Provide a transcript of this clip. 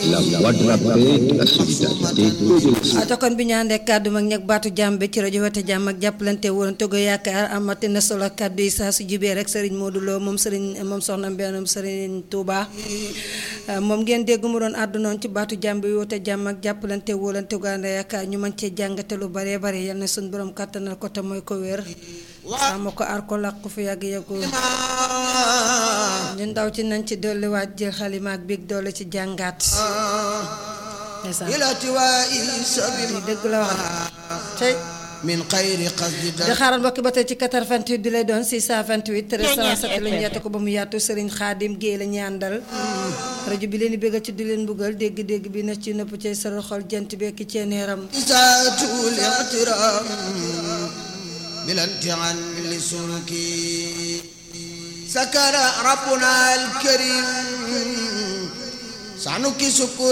la voix de la paix, de la solidarité et de la ata kon bi ñu àndee kàddu mag ñeg baatu jàmm bi ci rajo wate jàmm ak jàppalante woon togo yaakaar amati na solo kàddu yi saa su jibee rek sëriñ Modou Lo moom sëriñ moom soxna mbeenam sëriñ Touba moom ngeen dégg mu doon àddunoon ci baatu jàmm bi woote jàmm ak jàppalante wóolante togo ànd yaakaar ñu mën cee jàngate lu baree bare yal na suñu borom kàttanal ko te mooy ko wér sàmm ko aar ko làq ko fi yàgg yàggul ñu ndaw ci nañ ci dolliwaat jël xalima ak biig doole ci jàngaat ndeysaan li dëgg la wax tey min xayri qasdi di xaaral mbokki ba tey ci 88 di lay doon 628 307 la ñu yàtte ko ba mu yaatu Serigne Khadim Guèye la ñu àndal rajo bi leen di bëggal ci di leen buggal dégg-dégg bi na ci nëpp cay saral xol jant bekki ceeneeram isaatul ixtiram bilantian li sulki sakara rabbuna alkarim sanuki sukur